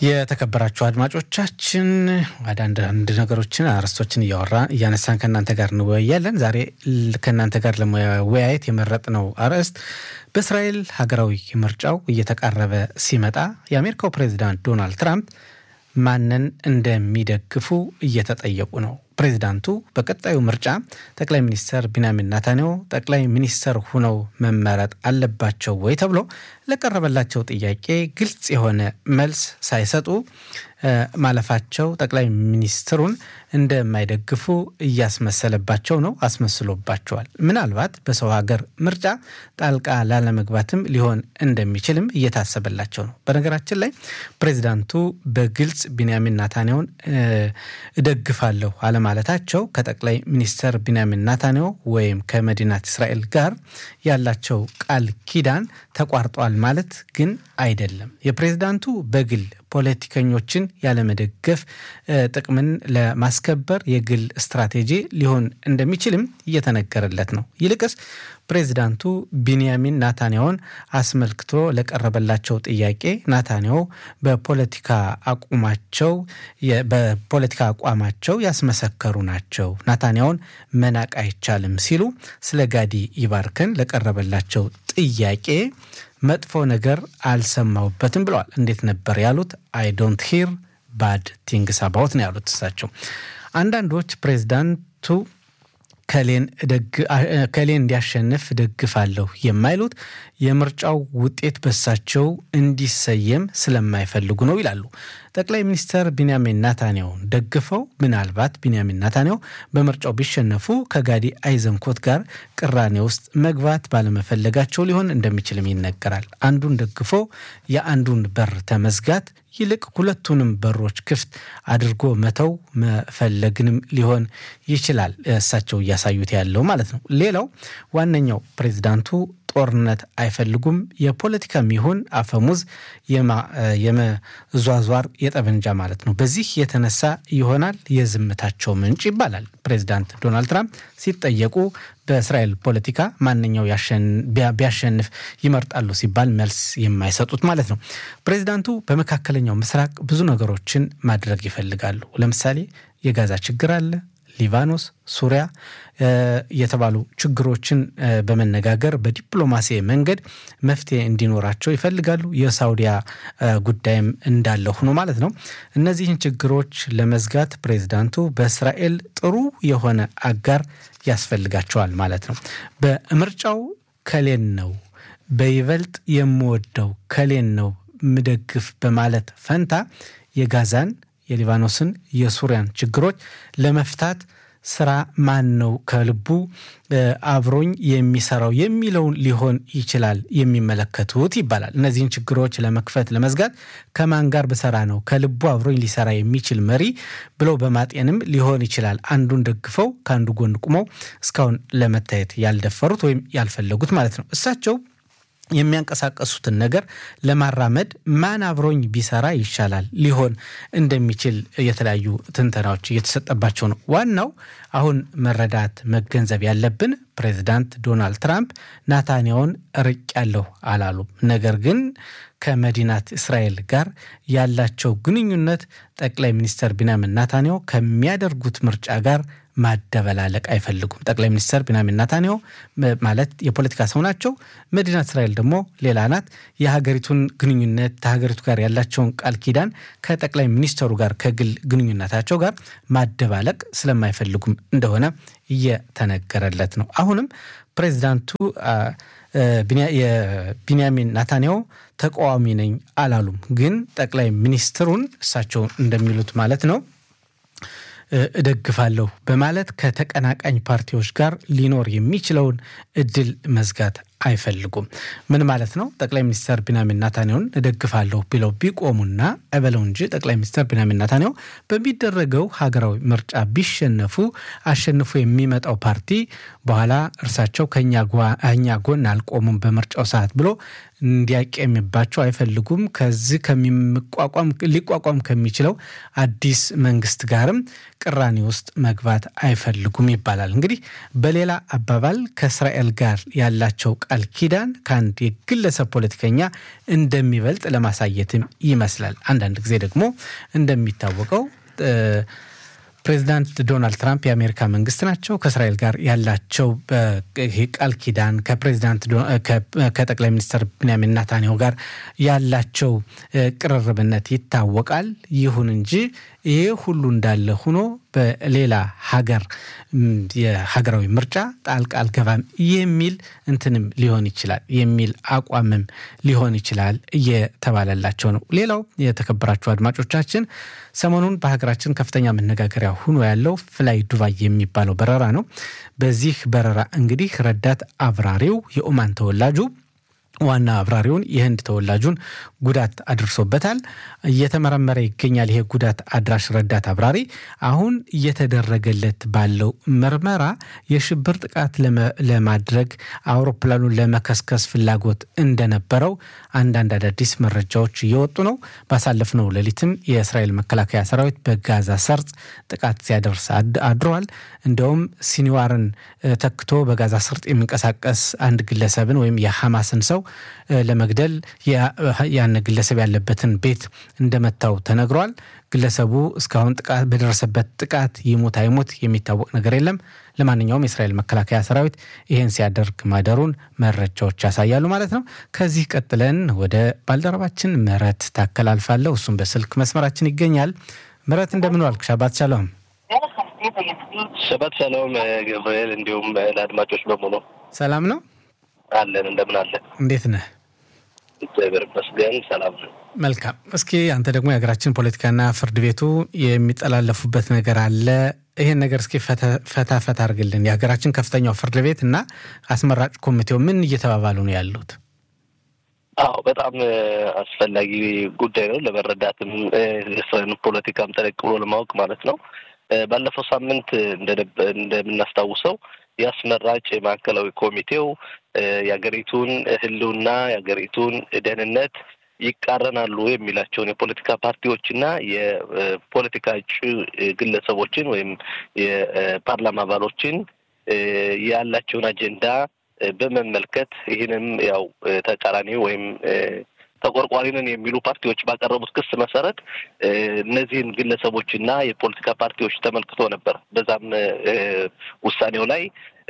የተከበራችሁ አድማጮቻችን ወደ አንዳንድ ነገሮችን አርዕስቶችን እያወራ እያነሳን ከእናንተ ጋር እንወያያለን። ዛሬ ከእናንተ ጋር ለመወያየት የመረጥነው አርዕስት በእስራኤል ሀገራዊ ምርጫው እየተቃረበ ሲመጣ የአሜሪካው ፕሬዚዳንት ዶናልድ ትራምፕ ማንን እንደሚደግፉ እየተጠየቁ ነው። ፕሬዚዳንቱ በቀጣዩ ምርጫ ጠቅላይ ሚኒስትር ቢንያሚን ናታንያሁ ጠቅላይ ሚኒስትር ሁነው መመረጥ አለባቸው ወይ ተብሎ ለቀረበላቸው ጥያቄ ግልጽ የሆነ መልስ ሳይሰጡ ማለፋቸው ጠቅላይ ሚኒስትሩን እንደማይደግፉ እያስመሰለባቸው ነው፣ አስመስሎባቸዋል። ምናልባት በሰው ሀገር ምርጫ ጣልቃ ላለመግባትም ሊሆን እንደሚችልም እየታሰበላቸው ነው። በነገራችን ላይ ፕሬዚዳንቱ በግልጽ ቢንያሚን ናታንያሁን እደግፋለሁ አለማለታቸው ከጠቅላይ ሚኒስትር ቢንያሚን ናታንያሁ ወይም ከመዲናት እስራኤል ጋር ያላቸው ቃል ኪዳን ተቋርጧል ማለት ግን አይደለም። የፕሬዚዳንቱ በግል ፖለቲከኞችን ያለመደገፍ ጥቅምን ለማስከበር የግል ስትራቴጂ ሊሆን እንደሚችልም እየተነገረለት ነው። ይልቅስ ፕሬዚዳንቱ ቢንያሚን ናታንያሁን አስመልክቶ ለቀረበላቸው ጥያቄ ናታንያሁ በፖለቲካ አቁማቸው በፖለቲካ አቋማቸው ያስመሰከሩ ናቸው፣ ናታንያሁን መናቅ አይቻልም ሲሉ ስለ ጋዲ ይባርከን ለቀረበላቸው ጥያቄ መጥፎ ነገር አልሰማሁበትም ብለዋል። እንዴት ነበር ያሉት? አይ ዶንት ሂር ባድ ቲንግስ አባውት ነው ያሉት እሳቸው። አንዳንዶች ፕሬዚዳንቱ ከሌን እንዲያሸንፍ ደግፋለሁ የማይሉት የምርጫው ውጤት በሳቸው እንዲሰየም ስለማይፈልጉ ነው ይላሉ። ጠቅላይ ሚኒስትር ቢንያሚን ናታንያሁን ደግፈው ምናልባት ቢንያሚን ናታንያሁ በምርጫው ቢሸነፉ ከጋዲ አይዘንኮት ጋር ቅራኔ ውስጥ መግባት ባለመፈለጋቸው ሊሆን እንደሚችልም ይነገራል። አንዱን ደግፎ የአንዱን በር ተመዝጋት ይልቅ ሁለቱንም በሮች ክፍት አድርጎ መተው መፈለግንም ሊሆን ይችላል እሳቸው እያሳዩት ያለው ማለት ነው። ሌላው ዋነኛው ፕሬዚዳንቱ ጦርነት አይፈልጉም። የፖለቲካም ይሁን አፈሙዝ የመዟዟር የጠበንጃ ማለት ነው። በዚህ የተነሳ ይሆናል የዝምታቸው ምንጭ ይባላል። ፕሬዚዳንት ዶናልድ ትራምፕ ሲጠየቁ በእስራኤል ፖለቲካ ማንኛው ቢያሸንፍ ይመርጣሉ ሲባል መልስ የማይሰጡት ማለት ነው። ፕሬዚዳንቱ በመካከለኛው ምስራቅ ብዙ ነገሮችን ማድረግ ይፈልጋሉ። ለምሳሌ የጋዛ ችግር አለ። ሊባኖስ፣ ሱሪያ የተባሉ ችግሮችን በመነጋገር በዲፕሎማሲ መንገድ መፍትሄ እንዲኖራቸው ይፈልጋሉ። የሳውዲያ ጉዳይም እንዳለ ሆኖ ማለት ነው። እነዚህን ችግሮች ለመዝጋት ፕሬዚዳንቱ በእስራኤል ጥሩ የሆነ አጋር ያስፈልጋቸዋል ማለት ነው። በምርጫው ከሌን ነው በይበልጥ የምወደው ከሌን ነው ምደግፍ በማለት ፈንታ የጋዛን የሊባኖስን የሱሪያን ችግሮች ለመፍታት ስራ ማን ነው ከልቡ አብሮኝ የሚሰራው የሚለውን ሊሆን ይችላል የሚመለከቱት ይባላል። እነዚህን ችግሮች ለመክፈት ለመዝጋት ከማን ጋር ብሰራ ነው ከልቡ አብሮኝ ሊሰራ የሚችል መሪ ብለው በማጤንም ሊሆን ይችላል አንዱን ደግፈው ከአንዱ ጎን ቁመው እስካሁን ለመታየት ያልደፈሩት ወይም ያልፈለጉት ማለት ነው። እሳቸው የሚያንቀሳቀሱትን ነገር ለማራመድ ማን አብሮኝ ቢሰራ ይሻላል ሊሆን እንደሚችል የተለያዩ ትንተናዎች እየተሰጠባቸው ነው። ዋናው አሁን መረዳት መገንዘብ ያለብን ፕሬዚዳንት ዶናልድ ትራምፕ ናታንያሁን ርቅ ያለሁ አላሉም። ነገር ግን ከመዲናት እስራኤል ጋር ያላቸው ግንኙነት ጠቅላይ ሚኒስትር ቢንያሚን ናታንያሁ ከሚያደርጉት ምርጫ ጋር ማደበላለቅ አይፈልጉም። ጠቅላይ ሚኒስትር ቢንያሚን ናታንያሁ ማለት የፖለቲካ ሰው ናቸው። መዲናት እስራኤል ደግሞ ሌላ ናት። የሀገሪቱን ግንኙነት ከሀገሪቱ ጋር ያላቸውን ቃል ኪዳን ከጠቅላይ ሚኒስትሩ ጋር ከግል ግንኙነታቸው ጋር ማደባለቅ ስለማይፈልጉም እንደሆነ እየተነገረለት ነው። አሁንም ፕሬዚዳንቱ የቢንያሚን ናታንያሁ ተቃዋሚ ነኝ አላሉም። ግን ጠቅላይ ሚኒስትሩን እሳቸው እንደሚሉት ማለት ነው እደግፋለሁ በማለት ከተቀናቃኝ ፓርቲዎች ጋር ሊኖር የሚችለውን እድል መዝጋት አይፈልጉም። ምን ማለት ነው? ጠቅላይ ሚኒስትር ቢንያሚን ናታንያሁን እደግፋለሁ ብለው ቢቆሙና እበለው እንጂ ጠቅላይ ሚኒስትር ቢንያሚን ናታንያሁ በሚደረገው ሀገራዊ ምርጫ ቢሸነፉ አሸንፎ የሚመጣው ፓርቲ በኋላ እርሳቸው ከእኛ ጎን አልቆሙም በምርጫው ሰዓት ብሎ እንዲያቀምባቸው አይፈልጉም። ከዚህ ከሚቋቋም ሊቋቋም ከሚችለው አዲስ መንግስት ጋርም ቅራኔ ውስጥ መግባት አይፈልጉም ይባላል። እንግዲህ በሌላ አባባል ከእስራኤል ጋር ያላቸው ቃል ኪዳን ከአንድ የግለሰብ ፖለቲከኛ እንደሚበልጥ ለማሳየትም ይመስላል። አንዳንድ ጊዜ ደግሞ እንደሚታወቀው ፕሬዚዳንት ዶናልድ ትራምፕ የአሜሪካ መንግስት ናቸው። ከእስራኤል ጋር ያላቸው ቃል ኪዳን ከፕሬዚዳንት ከጠቅላይ ሚኒስትር ብንያሚን ናታንያሁ ጋር ያላቸው ቅርርብነት ይታወቃል። ይሁን እንጂ ይሄ ሁሉ እንዳለ ሆኖ በሌላ ሀገር የሀገራዊ ምርጫ ጣልቃ አልገባም የሚል እንትንም ሊሆን ይችላል የሚል አቋምም ሊሆን ይችላል እየተባለላቸው ነው። ሌላው የተከበራቸው አድማጮቻችን ሰሞኑን በሀገራችን ከፍተኛ መነጋገሪያ ሆኖ ያለው ፍላይ ዱባይ የሚባለው በረራ ነው። በዚህ በረራ እንግዲህ ረዳት አብራሪው የኦማን ተወላጁ ዋና አብራሪውን የህንድ ተወላጁን ጉዳት አድርሶበታል። እየተመረመረ ይገኛል። ይሄ ጉዳት አድራሽ ረዳት አብራሪ አሁን እየተደረገለት ባለው ምርመራ የሽብር ጥቃት ለማድረግ አውሮፕላኑን ለመከስከስ ፍላጎት እንደነበረው አንዳንድ አዳዲስ መረጃዎች እየወጡ ነው። ባሳለፍነው ሌሊትም የእስራኤል መከላከያ ሰራዊት በጋዛ ሰርጥ ጥቃት ሲያደርስ አድረዋል። እንደውም ሲኒዋርን ተክቶ በጋዛ ሰርጥ የሚንቀሳቀስ አንድ ግለሰብን ወይም የሐማስን ሰው ለመግደል ያን ግለሰብ ያለበትን ቤት እንደመታው ተነግሯል። ግለሰቡ እስካሁን ጥቃት በደረሰበት ጥቃት ይሙት አይሙት የሚታወቅ ነገር የለም። ለማንኛውም የእስራኤል መከላከያ ሰራዊት ይህን ሲያደርግ ማደሩን መረጃዎች ያሳያሉ ማለት ነው። ከዚህ ቀጥለን ወደ ባልደረባችን ምህረት ታከላልፋለሁ። እሱም በስልክ መስመራችን ይገኛል። ምህረት እንደምን ዋልክ? ሻባት ሻሎም። ሸባት ሻሎም ገብርኤል፣ እንዲሁም ለአድማጮች በሙሉ ሰላም ነው አለን። እንደምን አለ? እንዴት ነህ? እግዚአብሔር ይመስገን ሰላም ነው። መልካም። እስኪ አንተ ደግሞ የሀገራችን ፖለቲካና ፍርድ ቤቱ የሚጠላለፉበት ነገር አለ። ይሄን ነገር እስኪ ፈታ ፈታ አድርግልን። የሀገራችን ከፍተኛው ፍርድ ቤት እና አስመራጭ ኮሚቴው ምን እየተባባሉ ነው ያሉት? አዎ በጣም አስፈላጊ ጉዳይ ነው ለመረዳትም የእስራኤልን ፖለቲካም ጠለቅ ብሎ ለማወቅ ማለት ነው። ባለፈው ሳምንት እንደምናስታውሰው የአስመራጭ ማዕከላዊ ኮሚቴው የሀገሪቱን ሕልውና የሀገሪቱን ደህንነት ይቃረናሉ የሚላቸውን የፖለቲካ ፓርቲዎችና የፖለቲካ እጩ ግለሰቦችን ወይም የፓርላማ አባሎችን ያላቸውን አጀንዳ በመመልከት ይህንም ያው ተቃራኒ ወይም ተቆርቋሪ ነን የሚሉ ፓርቲዎች ባቀረቡት ክስ መሰረት እነዚህን ግለሰቦችና የፖለቲካ ፓርቲዎች ተመልክቶ ነበር። በዛም ውሳኔው ላይ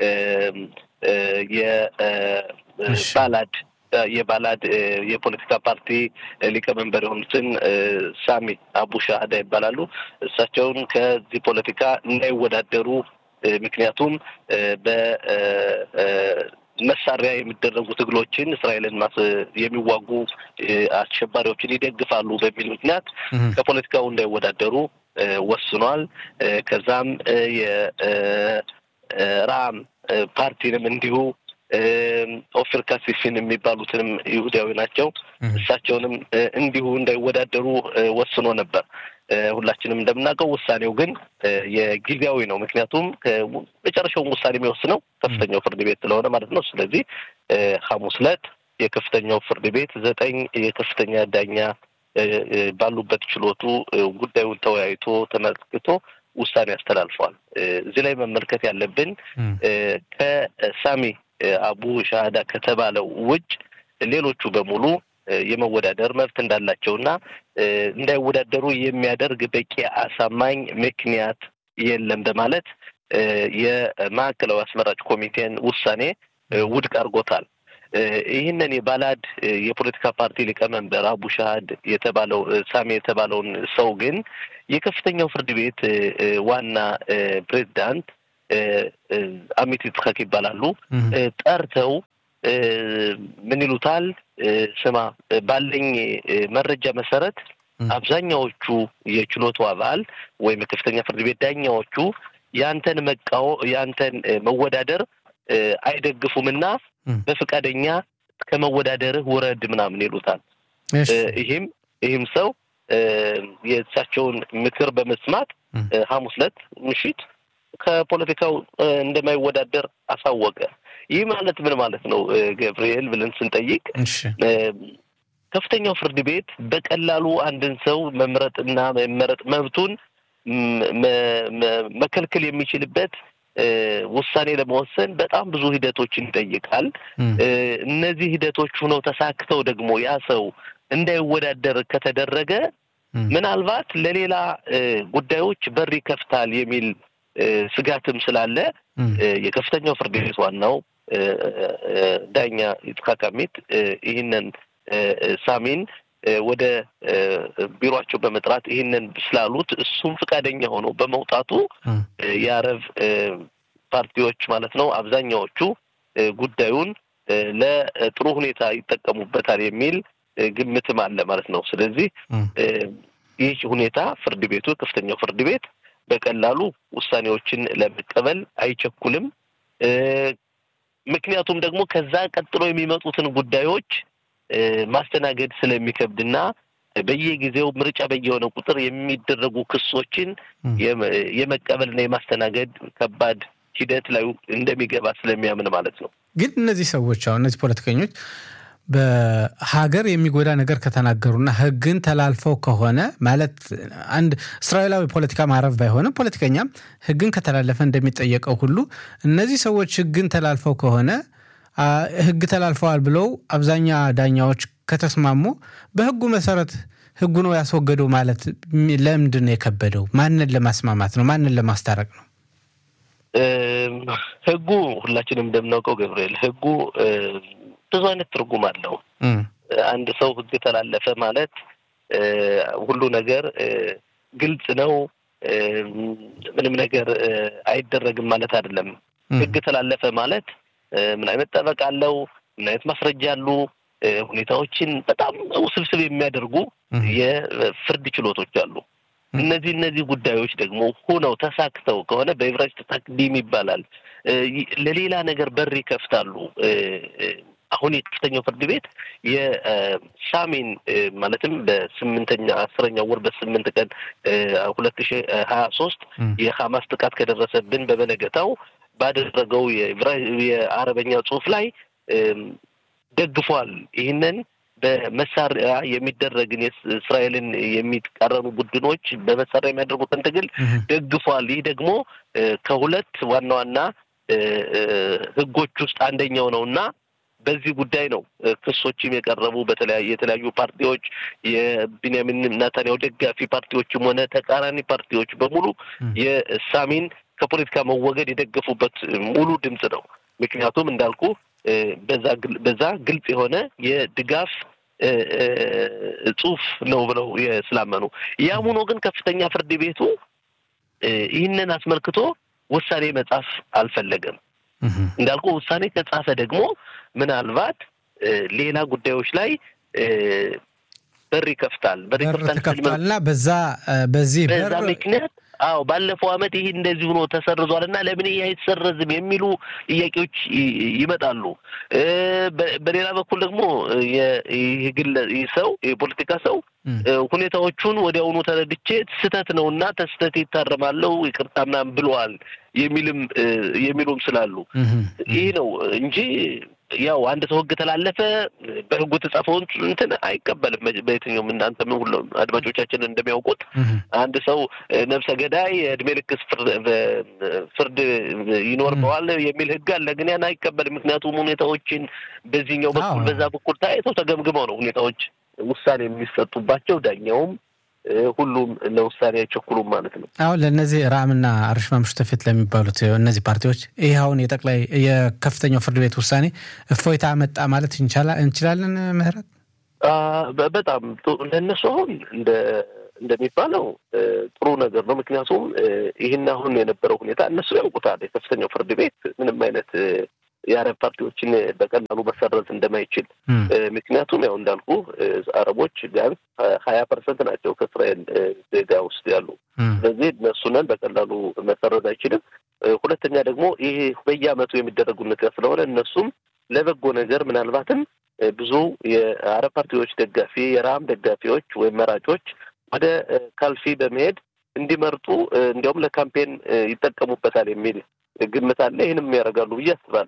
የባላድ የባላድ የፖለቲካ ፓርቲ ሊቀመንበር የሆኑትን ሳሚ አቡ ሻህዳ ይባላሉ። እሳቸውን ከዚህ ፖለቲካ እንዳይወዳደሩ ምክንያቱም በመሳሪያ የሚደረጉ ትግሎችን እስራኤልን የሚዋጉ አሸባሪዎችን ይደግፋሉ በሚል ምክንያት ከፖለቲካው እንዳይወዳደሩ ወስኗል። ከዛም የራም ፓርቲንም እንዲሁ ኦፊር ካሲፊን የሚባሉትንም ይሁዳዊ ናቸው። እሳቸውንም እንዲሁ እንዳይወዳደሩ ወስኖ ነበር። ሁላችንም እንደምናውቀው ውሳኔው ግን የጊዜያዊ ነው። ምክንያቱም መጨረሻውን ውሳኔ የሚወስነው ከፍተኛው ፍርድ ቤት ስለሆነ ማለት ነው። ስለዚህ ሐሙስ ዕለት የከፍተኛው ፍርድ ቤት ዘጠኝ የከፍተኛ ዳኛ ባሉበት ችሎቱ ጉዳዩን ተወያይቶ ተመልክቶ ውሳኔ አስተላልፏል። እዚህ ላይ መመልከት ያለብን ከሳሚ አቡ ሻሃዳ ከተባለው ውጭ ሌሎቹ በሙሉ የመወዳደር መብት እንዳላቸውና እንዳይወዳደሩ የሚያደርግ በቂ አሳማኝ ምክንያት የለም በማለት የማዕከላዊ አስመራጭ ኮሚቴን ውሳኔ ውድቅ አድርጎታል። ይህንን የባላድ የፖለቲካ ፓርቲ ሊቀመንበር አቡ ሻሃድ የተባለው ሳሚ የተባለውን ሰው ግን የከፍተኛው ፍርድ ቤት ዋና ፕሬዚዳንት አሚት ይትኸክ ይባላሉ ጠርተው ምን ይሉታል? ስማ ባለኝ መረጃ መሰረት አብዛኛዎቹ የችሎቱ አባል ወይም የከፍተኛ ፍርድ ቤት ዳኛዎቹ ያንተን መቃወ ያንተን መወዳደር አይደግፉምና በፈቃደኛ ከመወዳደርህ ውረድ ምናምን ይሉታል። ይህም ይህም ሰው የእሳቸውን ምክር በመስማት ሐሙስ ዕለት ምሽት ከፖለቲካው እንደማይወዳደር አሳወቀ። ይህ ማለት ምን ማለት ነው ገብርኤል ብለን ስንጠይቅ ከፍተኛው ፍርድ ቤት በቀላሉ አንድን ሰው መምረጥና መመረጥ መብቱን መከልከል የሚችልበት ውሳኔ ለመወሰን በጣም ብዙ ሂደቶችን ይጠይቃል። እነዚህ ሂደቶች ሆነው ተሳክተው ደግሞ ያ ሰው እንዳይወዳደር ከተደረገ ምናልባት ለሌላ ጉዳዮች በር ይከፍታል የሚል ስጋትም ስላለ የከፍተኛው ፍርድ ቤት ዋናው ዳኛ ይጽሐቅ አሚት ይህንን ሳሚን ወደ ቢሮቸው በመጥራት ይህንን ስላሉት እሱም ፈቃደኛ ሆኖ በመውጣቱ የአረብ ፓርቲዎች ማለት ነው አብዛኛዎቹ ጉዳዩን ለጥሩ ሁኔታ ይጠቀሙበታል የሚል ግምትም አለ ማለት ነው። ስለዚህ ይህ ሁኔታ ፍርድ ቤቱ ከፍተኛው ፍርድ ቤት በቀላሉ ውሳኔዎችን ለመቀበል አይቸኩልም። ምክንያቱም ደግሞ ከዛ ቀጥሎ የሚመጡትን ጉዳዮች ማስተናገድ ስለሚከብድና በየጊዜው ምርጫ በየሆነ ቁጥር የሚደረጉ ክሶችን የመቀበልና የማስተናገድ ከባድ ሂደት ላይ እንደሚገባ ስለሚያምን ማለት ነው። ግን እነዚህ ሰዎች አሁን እነዚህ ፖለቲከኞች በሀገር የሚጎዳ ነገር ከተናገሩና ሕግን ተላልፈው ከሆነ ማለት አንድ እስራኤላዊ ፖለቲካ ማረፍ ባይሆንም ፖለቲከኛም ሕግን ከተላለፈ እንደሚጠየቀው ሁሉ እነዚህ ሰዎች ሕግን ተላልፈው ከሆነ ሕግ ተላልፈዋል ብለው አብዛኛ ዳኛዎች ከተስማሙ በሕጉ መሰረት ሕጉ ነው ያስወገደው ማለት ለምንድን ነው የከበደው? ማንን ለማስማማት ነው? ማንን ለማስታረቅ ነው? ሕጉ ሁላችንም እንደምናውቀው ገብርኤል ሕጉ ብዙ አይነት ትርጉም አለው። አንድ ሰው ህግ ተላለፈ ማለት ሁሉ ነገር ግልጽ ነው፣ ምንም ነገር አይደረግም ማለት አይደለም። ህግ ተላለፈ ማለት ምን አይነት ጠበቃ አለው፣ ምን አይነት ማስረጃ አሉ፣ ሁኔታዎችን በጣም ውስብስብ የሚያደርጉ የፍርድ ችሎቶች አሉ። እነዚህ እነዚህ ጉዳዮች ደግሞ ሆነው ተሳክተው ከሆነ በዕብራይስጥ ታክዲም ይባላል ለሌላ ነገር በር ይከፍታሉ። አሁን የከፍተኛው ፍርድ ቤት የሳሚን ማለትም በስምንተኛ አስረኛው ወር በስምንት ቀን ሁለት ሺ ሀያ ሶስት የሀማስ ጥቃት ከደረሰብን በበነገታው ባደረገው የአረበኛ ጽሑፍ ላይ ደግፏል። ይህንን በመሳሪያ የሚደረግን እስራኤልን የሚቃረኑ ቡድኖች በመሳሪያ የሚያደርጉትን ትግል ደግፏል። ይህ ደግሞ ከሁለት ዋና ዋና ህጎች ውስጥ አንደኛው ነው እና በዚህ ጉዳይ ነው ክሶችም የቀረቡ በተለያዩ የተለያዩ ፓርቲዎች የቢንያሚን ናታንያሁ ደጋፊ ፓርቲዎችም ሆነ ተቃራኒ ፓርቲዎች በሙሉ የሳሚን ከፖለቲካ መወገድ የደገፉበት ሙሉ ድምፅ ነው። ምክንያቱም እንዳልኩ በዛ ግልጽ የሆነ የድጋፍ ጽሑፍ ነው ብለው ስላመኑ፣ ያም ሆኖ ግን ከፍተኛ ፍርድ ቤቱ ይህንን አስመልክቶ ውሳኔ መጻፍ አልፈለገም። እንዳልኩ ውሳኔ ከጻፈ ደግሞ ምናልባት ሌላ ጉዳዮች ላይ በር ይከፍታል በር ይከፍታልና በዛ በዚህ በዛ ምክንያት አዎ ባለፈው ዓመት ይህ እንደዚህ ሆኖ ተሰርዟል እና ለምን ይህ አይሰረዝም የሚሉ ጥያቄዎች ይመጣሉ። በሌላ በኩል ደግሞ ይህ ግለ ይህ ሰው የፖለቲካ ሰው ሁኔታዎቹን ወዲያውኑ ተረድቼ ስህተት ነው እና ተስህተት ይታረማለው ይቅርታ ምናምን ብለዋል የሚልም የሚሉም ስላሉ ይህ ነው እንጂ ያው አንድ ሰው ሕግ ተላለፈ በሕጉ የተጻፈውን እንትን አይቀበልም። በየትኛውም እናንተ ምን ሁሉ አድማጮቻችን እንደሚያውቁት አንድ ሰው ነፍሰ ገዳይ የእድሜ ልክ ፍርድ ይኖርበዋል የሚል ሕግ አለ። ግን ያን አይቀበልም። ምክንያቱም ሁኔታዎችን በዚህኛው በኩል በዛ በኩል ታይተው ተገምግመው ነው ሁኔታዎች ውሳኔ የሚሰጡባቸው ዳኛውም ሁሉም ለውሳኔ አይቸኩሉም ማለት ነው። አሁን ለእነዚህ ራምና አርሽማ ምሽተፊት ለሚባሉት እነዚህ ፓርቲዎች ይህ አሁን የጠቅላይ የከፍተኛው ፍርድ ቤት ውሳኔ እፎይታ መጣ ማለት እንችላለን። ምህረት በጣም ለእነሱ አሁን እንደ እንደሚባለው ጥሩ ነገር ነው። ምክንያቱም ይህን አሁን የነበረው ሁኔታ እነሱ ያውቁታል። የከፍተኛው ፍርድ ቤት ምንም አይነት የአረብ ፓርቲዎችን በቀላሉ መሰረዝ እንደማይችል ምክንያቱም ያው እንዳልኩ አረቦች ቢያንስ ሀያ ፐርሰንት ናቸው ከእስራኤል ዜጋ ውስጥ ያሉ። ስለዚህ እነሱንን በቀላሉ መሰረዝ አይችልም። ሁለተኛ ደግሞ ይሄ በየዓመቱ የሚደረጉ ነገር ስለሆነ እነሱም ለበጎ ነገር ምናልባትም ብዙ የአረብ ፓርቲዎች ደጋፊ የራም ደጋፊዎች ወይም መራጮች ወደ ካልፊ በመሄድ እንዲመርጡ እንዲያውም ለካምፔን ይጠቀሙበታል የሚል ግምት አለ። ይህንም ያደርጋሉ ብዬ አስባለሁ።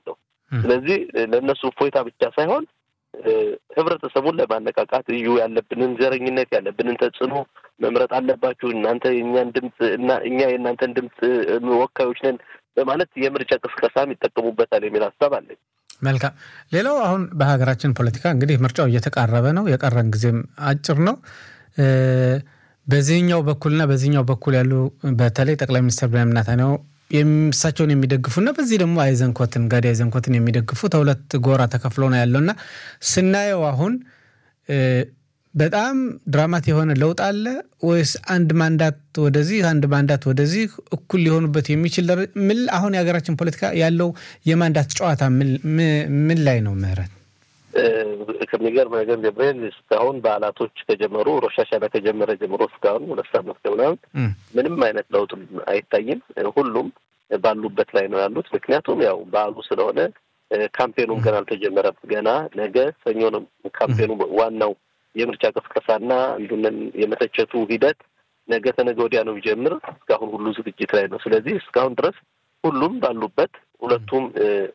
ስለዚህ ለእነሱ እፎይታ ብቻ ሳይሆን ህብረተሰቡን ለማነቃቃት እዩ ያለብንን ዘረኝነት ያለብንን ተጽዕኖ መምረጥ አለባችሁ እናንተ የእኛን ድምፅ እና እኛ የእናንተን ድምፅ ወካዮች ነን በማለት የምርጫ ቅስቀሳም ይጠቀሙበታል የሚል ሀሳብ አለኝ። መልካም። ሌላው አሁን በሀገራችን ፖለቲካ እንግዲህ ምርጫው እየተቃረበ ነው። የቀረን ጊዜም አጭር ነው። በዚህኛው በኩልና በዚህኛው በኩል ያሉ በተለይ ጠቅላይ ሚኒስትር ቤንያሚን ኔታንያሁ እሳቸውን የሚደግፉና በዚህ ደግሞ አይዘንኮትን ጋዲ አይዘንኮትን የሚደግፉ ተሁለት ጎራ ተከፍሎ ነው ያለውና ስናየው አሁን በጣም ድራማት የሆነ ለውጥ አለ ወይስ አንድ ማንዳት ወደዚህ አንድ ማንዳት ወደዚህ እኩል ሊሆኑበት የሚችል ምን አሁን የሀገራችን ፖለቲካ ያለው የማንዳት ጨዋታ ምን ላይ ነው? ምህረት ከሚገርም ነገር ገብርኤል እስካሁን በዓላቶች ከጀመሩ ሮሻሻና ከጀመረ ጀምሮ እስካሁን ሁለት ሳምንት ከምናምን ምንም አይነት ለውጥ አይታይም። ሁሉም ባሉበት ላይ ነው ያሉት። ምክንያቱም ያው በዓሉ ስለሆነ ካምፔኑም ገና አልተጀመረም። ገና ነገ ሰኞ ነው ካምፔኑ ዋናው የምርጫ ቅስቀሳና አንዱንን የመተቸቱ ሂደት ነገ ተነገ ወዲያ ነው የሚጀምር። እስካሁን ሁሉ ዝግጅት ላይ ነው። ስለዚህ እስካሁን ድረስ ሁሉም ባሉበት ሁለቱም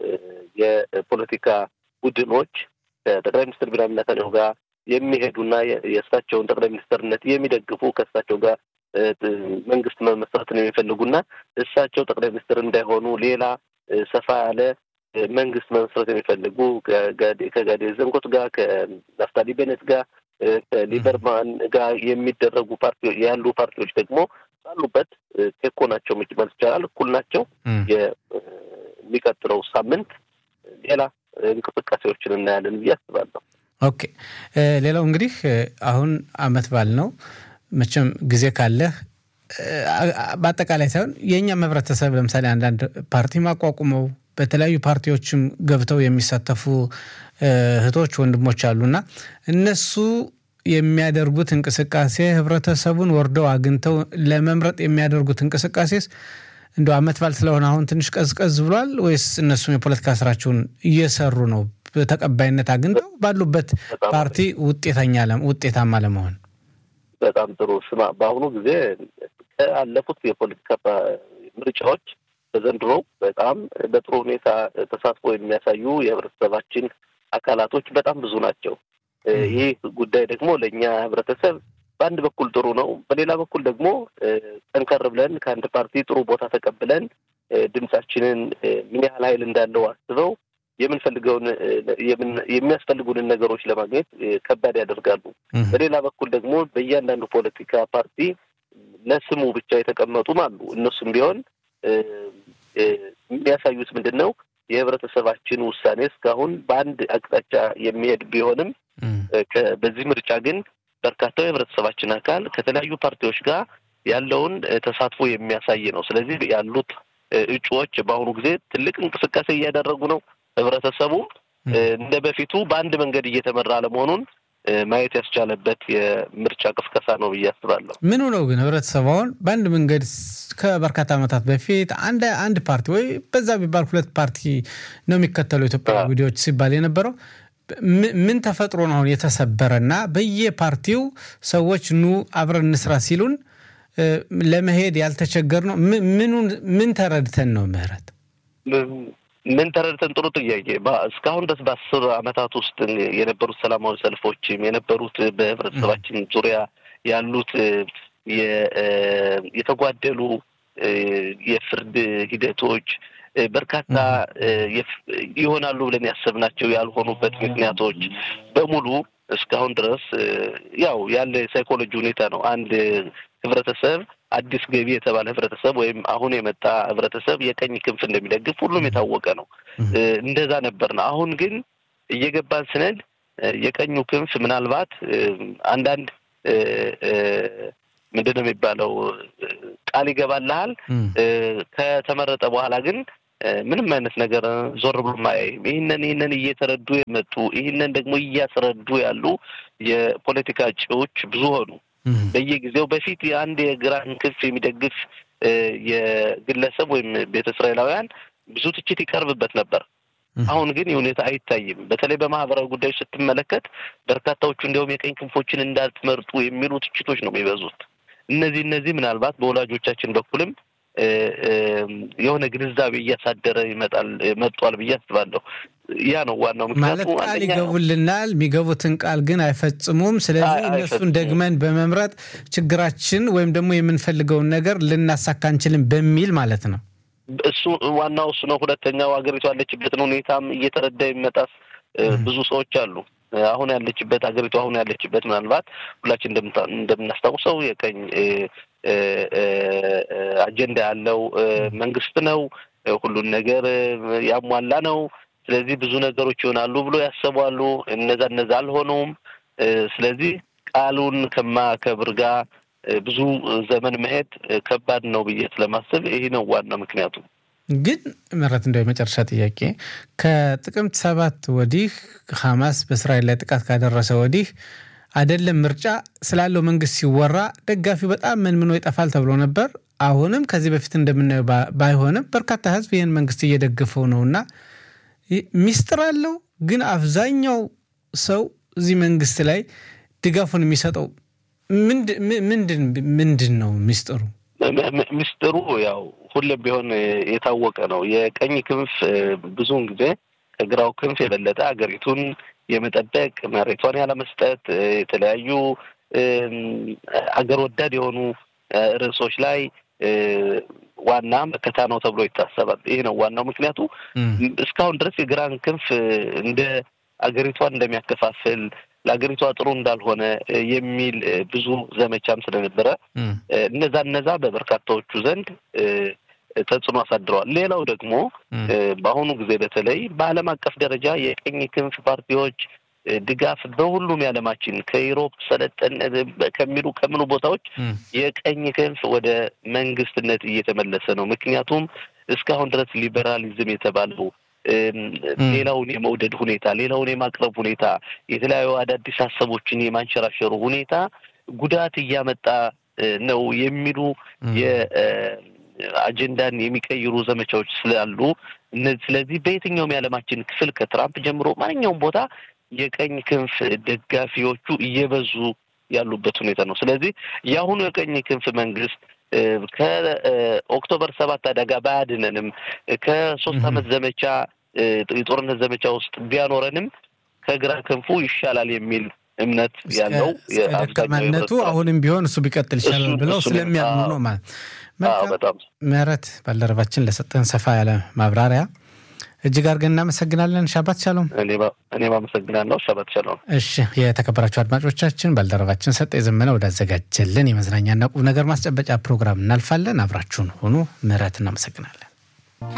የፖለቲካ ቡድኖች ከጠቅላይ ሚኒስትር ቢንያሚን ኔታንያሁ ጋር የሚሄዱና የእሳቸውን ጠቅላይ ሚኒስትርነት የሚደግፉ ከእሳቸው ጋር መንግስት መመስረትን የሚፈልጉና እሳቸው ጠቅላይ ሚኒስትር እንዳይሆኑ ሌላ ሰፋ ያለ መንግስት መመስረት የሚፈልጉ ከጋዴ ዘንኮት ጋር ከናፍታሊ ቤኔት ጋር ከሊበርማን ጋር የሚደረጉ ፓርቲዎች ያሉ ፓርቲዎች ደግሞ ባሉበት ቴኮ ናቸው ማለት ይቻላል። እኩል ናቸው። የሚቀጥለው ሳምንት ሌላ እንቅስቃሴዎችን እናያለን ብዬ አስባለሁ። ኦኬ። ሌላው እንግዲህ አሁን አመት በዓል ነው። መቼም ጊዜ ካለህ በአጠቃላይ ሳይሆን የእኛም ህብረተሰብ ለምሳሌ አንዳንድ ፓርቲ ማቋቁመው በተለያዩ ፓርቲዎችም ገብተው የሚሳተፉ እህቶች ወንድሞች አሉና እነሱ የሚያደርጉት እንቅስቃሴ ህብረተሰቡን ወርደው አግኝተው ለመምረጥ የሚያደርጉት እንቅስቃሴስ እንደ አመት በዓል ስለሆነ አሁን ትንሽ ቀዝቀዝ ብሏል ወይስ እነሱም የፖለቲካ ስራቸውን እየሰሩ ነው ተቀባይነት አግኝተው ባሉበት ፓርቲ ውጤተኛ ውጤታማ ለመሆን? በጣም ጥሩ ስማ፣ በአሁኑ ጊዜ ከአለፉት የፖለቲካ ምርጫዎች በዘንድሮ በጣም በጥሩ ሁኔታ ተሳትፎ የሚያሳዩ የህብረተሰባችን አካላቶች በጣም ብዙ ናቸው። ይህ ጉዳይ ደግሞ ለእኛ ህብረተሰብ በአንድ በኩል ጥሩ ነው፣ በሌላ በኩል ደግሞ ጠንከር ብለን ከአንድ ፓርቲ ጥሩ ቦታ ተቀብለን ድምጻችንን ምን ያህል ኃይል እንዳለው አስበው የምንፈልገውን የሚያስፈልጉንን ነገሮች ለማግኘት ከባድ ያደርጋሉ። በሌላ በኩል ደግሞ በእያንዳንዱ ፖለቲካ ፓርቲ ለስሙ ብቻ የተቀመጡም አሉ። እነሱም ቢሆን የሚያሳዩት ምንድን ነው? የህብረተሰባችን ውሳኔ እስካሁን በአንድ አቅጣጫ የሚሄድ ቢሆንም በዚህ ምርጫ ግን በርካታው የህብረተሰባችን አካል ከተለያዩ ፓርቲዎች ጋር ያለውን ተሳትፎ የሚያሳይ ነው። ስለዚህ ያሉት እጩዎች በአሁኑ ጊዜ ትልቅ እንቅስቃሴ እያደረጉ ነው። ህብረተሰቡ እንደ በፊቱ በአንድ መንገድ እየተመራ አለመሆኑን ማየት ያስቻለበት የምርጫ ቅስቀሳ ነው ብዬ አስባለሁ። ምኑ ነው ግን ህብረተሰቡ አሁን በአንድ መንገድ ከበርካታ ዓመታት በፊት አንድ አንድ ፓርቲ ወይ በዛ ቢባል ሁለት ፓርቲ ነው የሚከተሉ ኢትዮጵያ ጉዳዮች ሲባል የነበረው ምን ተፈጥሮ ነው አሁን የተሰበረና በየፓርቲው ሰዎች ኑ አብረን እንስራ ሲሉን ለመሄድ ያልተቸገር ነው? ምኑን ምን ተረድተን ነው ምህረት? ምን ተረድተን? ጥሩ ጥያቄ። እስካሁን ድረስ በአስር ዓመታት ውስጥ የነበሩት ሰላማዊ ሰልፎችም የነበሩት በህብረተሰባችን ዙሪያ ያሉት የተጓደሉ የፍርድ ሂደቶች በርካታ ይሆናሉ ብለን ያሰብናቸው ያልሆኑበት ምክንያቶች በሙሉ እስካሁን ድረስ ያው ያለ የሳይኮሎጂ ሁኔታ ነው። አንድ ህብረተሰብ አዲስ ገቢ የተባለ ህብረተሰብ ወይም አሁን የመጣ ህብረተሰብ የቀኝ ክንፍ እንደሚደግፍ ሁሉም የታወቀ ነው። እንደዛ ነበር ነው። አሁን ግን እየገባን ስንል የቀኙ ክንፍ ምናልባት አንዳንድ ምንድን ነው የሚባለው ቃል ይገባልሃል። ከተመረጠ በኋላ ግን ምንም አይነት ነገር ዞር ብሎ ማያይም። ይህንን ይህንን እየተረዱ የመጡ ይህንን ደግሞ እያስረዱ ያሉ የፖለቲካ እጩዎች ብዙ ሆኑ። በየጊዜው በፊት የአንድ የግራን ክንፍ የሚደግፍ የግለሰብ ወይም ቤተ እስራኤላውያን ብዙ ትችት ይቀርብበት ነበር። አሁን ግን ይህ ሁኔታ አይታይም። በተለይ በማህበራዊ ጉዳዮች ስትመለከት በርካታዎቹ እንዲያውም የቀኝ ክንፎችን እንዳትመርጡ የሚሉ ትችቶች ነው የሚበዙት። እነዚህ እነዚህ ምናልባት በወላጆቻችን በኩልም የሆነ ግንዛቤ እያሳደረ ይመጣል መጥቷል ብዬ አስባለሁ። ያ ነው ዋናው ማለት ቃል ይገቡልናል፣ የሚገቡትን ቃል ግን አይፈጽሙም። ስለዚህ እነሱን ደግመን በመምረጥ ችግራችን ወይም ደግሞ የምንፈልገውን ነገር ልናሳካ አንችልም በሚል ማለት ነው። እሱ ዋናው እሱ ነው። ሁለተኛው ሀገሪቱ ያለችበትን ሁኔታም እየተረዳ የሚመጣ ብዙ ሰዎች አሉ። አሁን ያለችበት ሀገሪቱ አሁን ያለችበት ምናልባት ሁላችን እንደምናስታውሰው የቀኝ አጀንዳ ያለው መንግስት ነው። ሁሉን ነገር ያሟላ ነው። ስለዚህ ብዙ ነገሮች ይሆናሉ ብሎ ያሰቧሉ። እነዛ እነዛ አልሆኑም። ስለዚህ ቃሉን ከማከብር ጋር ብዙ ዘመን መሄድ ከባድ ነው ብዬ ስለማስብ ይህ ነው ዋና ምክንያቱ። ግን ምረት እንደው የመጨረሻ ጥያቄ ከጥቅምት ሰባት ወዲህ ሐማስ በእስራኤል ላይ ጥቃት ካደረሰ ወዲህ አይደለም ምርጫ ስላለው መንግስት ሲወራ ደጋፊው በጣም መንምኖ ይጠፋል ተብሎ ነበር። አሁንም ከዚህ በፊት እንደምናየው ባይሆንም በርካታ ህዝብ ይህን መንግስት እየደገፈው ነውና ሚስጥር አለው። ግን አብዛኛው ሰው እዚህ መንግስት ላይ ድጋፉን የሚሰጠው ምንድን ነው ሚስጥሩ? ሚስጥሩ ያው ሁሌም ቢሆን የታወቀ ነው። የቀኝ ክንፍ ብዙውን ጊዜ ከግራው ክንፍ የበለጠ ሀገሪቱን የመጠበቅ መሬቷን ያለመስጠት የተለያዩ አገር ወዳድ የሆኑ ርዕሶች ላይ ዋና መከታ ነው ተብሎ ይታሰባል። ይህ ነው ዋናው ምክንያቱ። እስካሁን ድረስ የግራን ክንፍ እንደ አገሪቷን እንደሚያከፋፍል ለሀገሪቷ ጥሩ እንዳልሆነ የሚል ብዙ ዘመቻም ስለነበረ እነዛ እነዛ በበርካታዎቹ ዘንድ ተጽዕኖ አሳድረዋል። ሌላው ደግሞ በአሁኑ ጊዜ በተለይ በዓለም አቀፍ ደረጃ የቀኝ ክንፍ ፓርቲዎች ድጋፍ በሁሉም የዓለማችን ከዩሮፕ ሰለጠን ከሚሉ ከምኑ ቦታዎች የቀኝ ክንፍ ወደ መንግስትነት እየተመለሰ ነው። ምክንያቱም እስካሁን ድረስ ሊበራሊዝም የተባለው ሌላውን የመውደድ ሁኔታ፣ ሌላውን የማቅረብ ሁኔታ፣ የተለያዩ አዳዲስ ሀሳቦችን የማንሸራሸሩ ሁኔታ ጉዳት እያመጣ ነው የሚሉ የአጀንዳን የሚቀይሩ ዘመቻዎች ስላሉ ስለዚህ በየትኛውም የዓለማችን ክፍል ከትራምፕ ጀምሮ ማንኛውም ቦታ የቀኝ ክንፍ ደጋፊዎቹ እየበዙ ያሉበት ሁኔታ ነው። ስለዚህ የአሁኑ የቀኝ ክንፍ መንግስት ከኦክቶበር ሰባት አደጋ ባያድነንም ከሶስት ዓመት ዘመቻ የጦርነት ዘመቻ ውስጥ ቢያኖረንም ከግራ ክንፉ ይሻላል የሚል እምነት ያለው ደካማነቱ አሁንም ቢሆን እሱ ቢቀጥል ይሻላል ብለው ስለሚያምኑ ነው ማለት በጣም ምህረት ባልደረባችን ለሰጠን ሰፋ ያለ ማብራሪያ እጅግ አድርገን እናመሰግናለን። ሻባት ሻሎም። እኔም አመሰግናለሁ። ሻባት ሻሎም። እሺ፣ የተከበራችሁ አድማጮቻችን ባልደረባችን ሰጠ የዘመነ ወዳዘጋጀልን የመዝናኛና ቁም ነገር ማስጨበጫ ፕሮግራም እናልፋለን። አብራችሁን ሆኑ። ምህረት እናመሰግናለን።